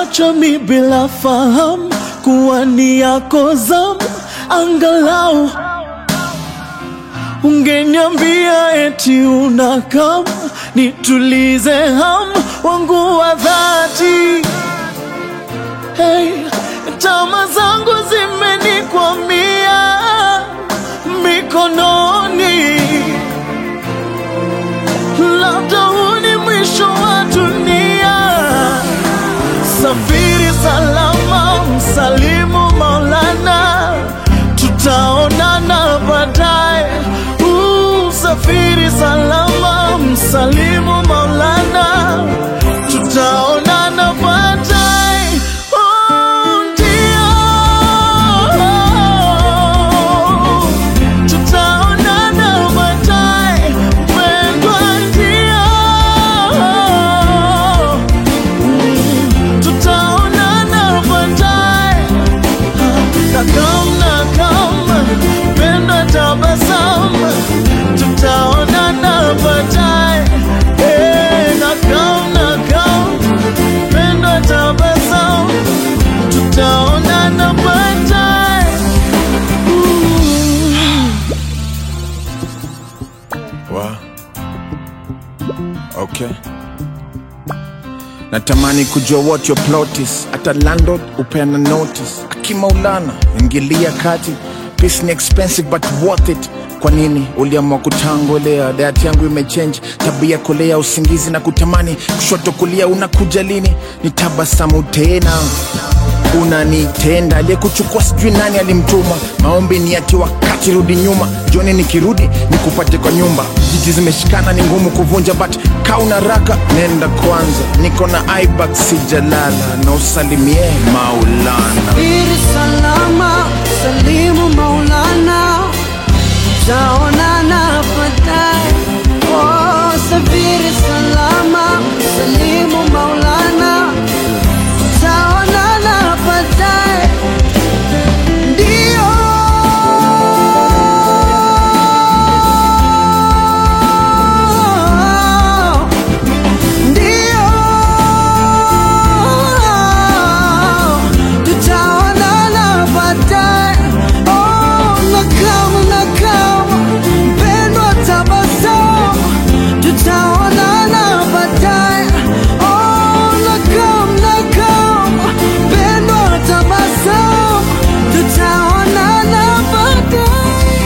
Umeniacha mi bila fahamu kuwa ni yako zamu, angalau ungeniambia eti una kam nitulize hamu wangu wa dhati. Hey, tama zangu zimenikwamia mikononi, labda huu ni mwisho wa dunia. Safiri salama, msalimu Maulana, tutaonana baadaye. Uh, Safiri salama, msalimu Maulana, tutaonana baadaye. Oh, ndio. Tutaonana baadaye, mpendwa, ndio tutaonana baadaye. Nakam nakam, penda tabasamu, tutaonana baadaye. Eh, nakam nakam, penda tabasamu, tutaonana baadaye. Wa. Okay. Natamani kujua what your plot is. Hata landlord upeana notice. Akimaulana ingilia kati. Peace ni expensive but worth it. Kwa nini uliamua kutangolea? Diet yangu imechange, tabia kolea, usingizi na kutamani, kushoto kulia, unakuja lini? Ni tabasamu tena unanitenda aliyekuchukua sijui nani alimtuma maombi ni ati wakati rudi nyuma joni nikirudi nikupate kwa nyumba jiji zimeshikana ni ngumu kuvunja but kauna raka nenda kwanza niko na ibak sijalala na usalimie maulana Safiri salama, salimu Maulana, tutaonana baadaye. Oh, safiri salama, salimu Maulana, tutaonana baadaye. Ndio. Ndio. Tutaonana baadaye. Oh, nakam nakam, mpendwa tabasamu. Tutaonana baadaye. Oh, nakam nakam, mpendwa tabasamu. Tutaonana baadaye.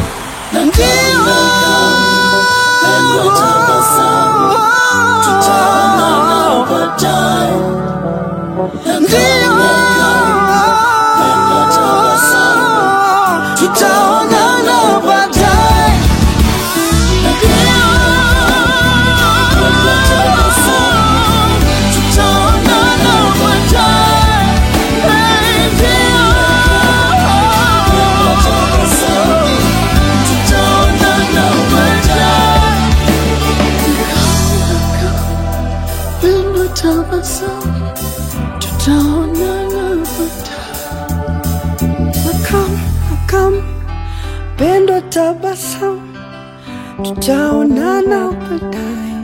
Tutaonana baadaye. Tutaonana baadaye. Tutaonana baadaye. Pendo tabasamu, tutaonana baadaye. Nakam, nakam, pendo tabasamu, tutaonana baadaye.